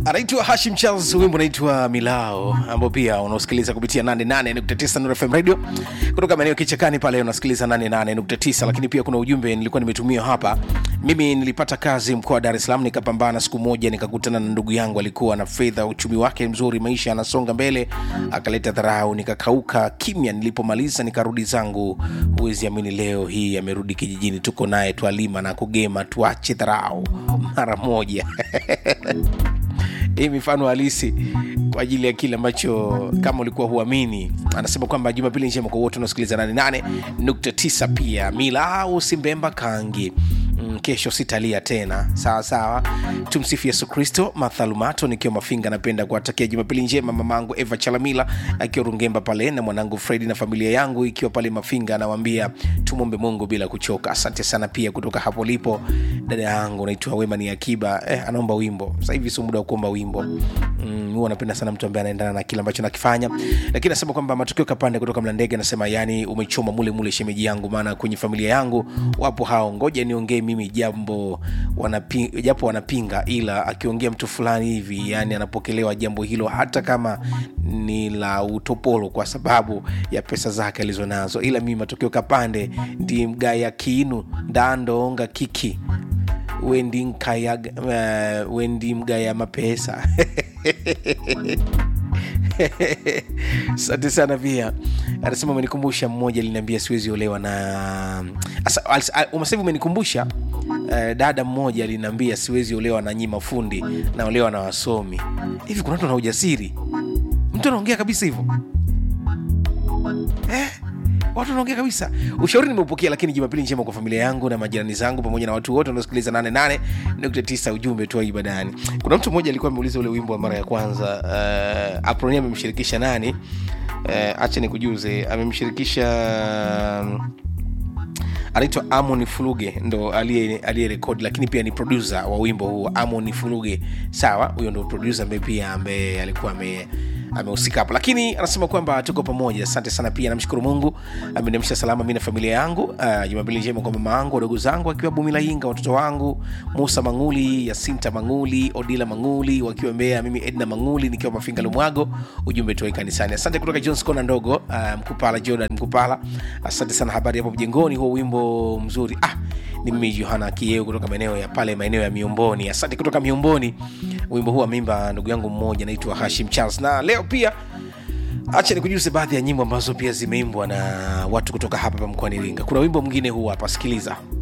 anaitwa hashim charles wimbo unaitwa milao ambao pia unaosikiliza kupitia 88.9 Nuru fm radio kutoka maeneo kichakani pale unasikiliza 88.9 lakini pia kuna ujumbe nilikuwa nimetumia hapa mimi nilipata kazi mkoa wa dar es salaam nikapambana siku moja nikakutana na ndugu yangu alikuwa na fedha uchumi wake mzuri maisha anasonga mbele akaleta dharau nikakauka kimya nilipomaliza nikarudi zangu huwezi amini leo hii amerudi kijijini tuko naye twalima na kugema tuache dharau mara moja hii mifano halisi kwa ajili ya kile ambacho kama ulikuwa huamini anasema kwamba jumapili njema kwa wote unaosikiliza 88.9 pia milau simbemba kangi Mm, kesho sitalia tena sawa sawa tumsifu yesu kristo mathalumato nikiwa mafinga napenda kuwatakia jumapili njema mamangu eva chalamila akiwa rungemba pale na mwanangu fredi na familia yangu ikiwa pale mafinga anawambia tumwombe mungu bila kuchoka asante sana pia kutoka hapo lipo dada yangu naitwa wema ni akiba eh, anaomba wimbo sasa hivi sio muda wa kuomba wimbo mm, huwa napenda sana mtu ambaye anaendana na kile ambacho nakifanya lakini nasema kwamba matukio kapande kutoka mlandege anasema yani umechoma mule mule shemeji yangu maana kwenye familia yangu wapo hao ngoja niongee mimi jambo wanapi, japo wanapinga ila akiongea mtu fulani hivi yani anapokelewa jambo hilo hata kama ni la utopolo kwa sababu ya pesa zake alizonazo ila mimi matokeo kapande ndi mgaya kinu ndandonga kiki wendi nkaya uh, wendi mgaya mapesa asante sana pia anasema umenikumbusha mmoja liniambia siwezi olewa na umesahivi umenikumbusha uh, dada mmoja aliniambia siwezi olewa na nyi mafundi naolewa na wasomi hivi kuna watu na ujasiri mtu anaongea kabisa hivyo eh? watu wanaongea kabisa ushauri nimeupokea lakini jumapili njema kwa familia yangu na majirani zangu pamoja na watu wote wanaosikiliza 88.9 ujumbe tu ibadani kuna mtu mmoja alikuwa ameuliza ule wimbo wa mara ya kwanza uh, apronia amemshirikisha nani uh, acha nikujuze amemshirikisha um, anaitwa amon fuluge ndo aliyerekodi lakini pia ni produsa wa wimbo huu amon fuluge sawa huyo ndo produsa ambaye pia ambaye alikuwa ame amehusika hapo lakini anasema kwamba tuko pamoja asante sana pia namshukuru mungu ameniamsha salama mi na familia yangu uh, jumapili njema kwa mama yangu wadogo zangu akiwa bumilainga watoto wangu musa manguli yasinta manguli odila manguli wakiwa mbea mimi edna manguli nikiwa mafinga lumwago ujumbe tuwai kanisani asante kutoka jones kona ndogo uh, mkupala jordan mkupala asante sana habari hapo mjengoni huo wimbo mzuri ah, ni mimi johana kieu kutoka maeneo ya pale maeneo ya miomboni asante kutoka miomboni wimbo huu amimba ndugu yangu mmoja naitwa hashim charles na leo pia acha nikujuze baadhi ya nyimbo ambazo pia zimeimbwa na watu kutoka hapa pa mkoani iringa kuna wimbo mwingine huu hapa sikiliza